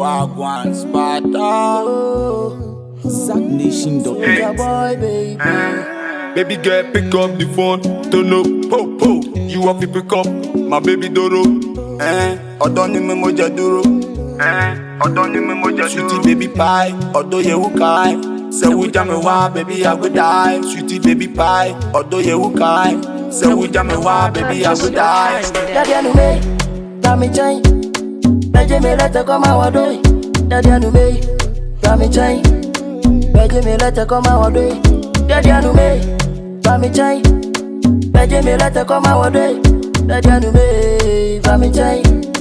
Wagwan Sparta. ZackNation.net. Your boy, baby. Baby girl, pick up the phone. Turn up, po po. You have to pick up my baby Doro. Eh, ọ̀dọ́ ni mi mo jẹ dúró. Eh, ọ̀dọ́ ni mi mo jẹ dúró. Sweetie baby pie, ọ̀dọ́ yẹ̀wò káì. Sẹ́wù já mi wá, baby I go die. Sweetie baby pie, ọ̀dọ́ yẹ̀wò káì. Sẹ́wù já mi wá, baby I go die. Daddy anu me, dami chai. Beje me lete koma wadoi. Daddy anu me, dami chai. Beje me lete koma wadoi. Daddy anu me, dami chai. Beje me lete koma wadoi. Daddy anu me, dami chai.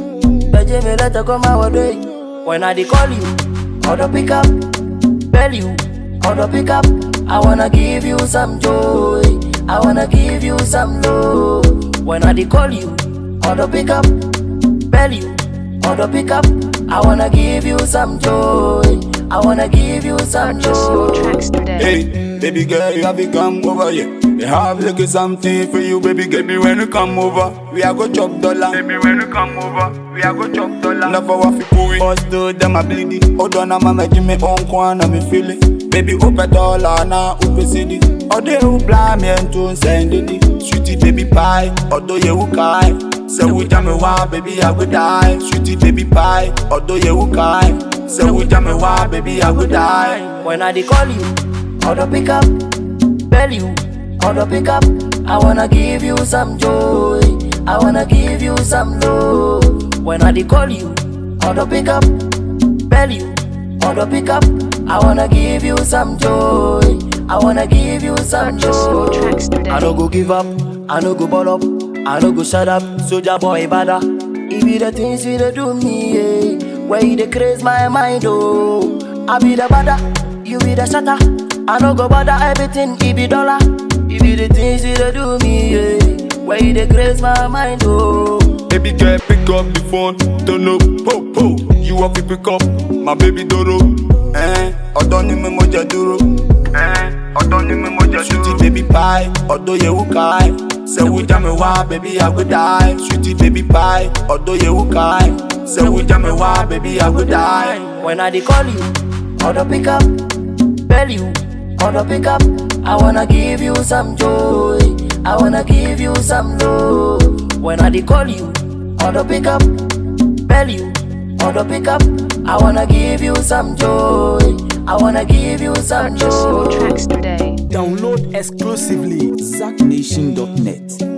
Beje me lete koma wadoi. When I dey call you, order pick up. Bell you, order pick up. I wanna give you some joy. I wanna give you some love. When I dey call you, order pick up. Bell you, order pick up. I wanna give you some joy. I wanna give you some Purchase your joy. tracks today. Hey, baby girl, you have to come over here. They have like something for you, baby. Get me when you come over. We are go chop dollar. Baby, when you come over, we are go chop dollar. Love for what we Bust to them a bleedy. Hold on, I'm a Jimmy on corner, me feel it. Baby, open dollar now, open city. Ode who blind me and to send it. Sweetie baby pie, odo ye who kai. Say we jam me why, baby I would die. Sweetie baby pie, odo ye who kai. Say we jam me why, baby I would die. When I dey call you, order pick up. Bell you, order pick up. I wanna give you some joy. I wanna give you some love. When I dey call you, order pick up. Bell you, order pick up. I wanna give you some joy. I wanna give you some Purchase your joy. tracks today. I no go give up, I no go ball up, I no go shut up, soldier boy bada. It be the things you dey do me, yeah. Where you dey craze my mind, oh. I be the bada, you be the shatter. I no go bother everything, it be dollar. It be the things you dey do me, yeah. Where you dey craze my mind, oh. Baby girl, pick up the phone, turn up, po po. You have to pick up my baby Doro. Eh, ọ̀dọ́ ni mi mo jẹ dúró. Eh, ọ̀dọ́ ni mi mo jẹ dúró. Sweetie baby pie, ọ̀dọ́ yẹ wú káì. Sẹ́wù já mi wá, baby I go die. Sweetie baby pie, ọ̀dọ́ yẹ wú káì. Sẹ́wù já mi wá, baby I go die. When I dey call you, order pick up. Bell you, order pick up. I wanna give you some joy. I wanna give you some love. When I dey call you, order pick up. Bell you, order pick up. I wanna give you some joy. I wanna give you some Purchase your joy. tracks today. Download exclusively ZackNation.net.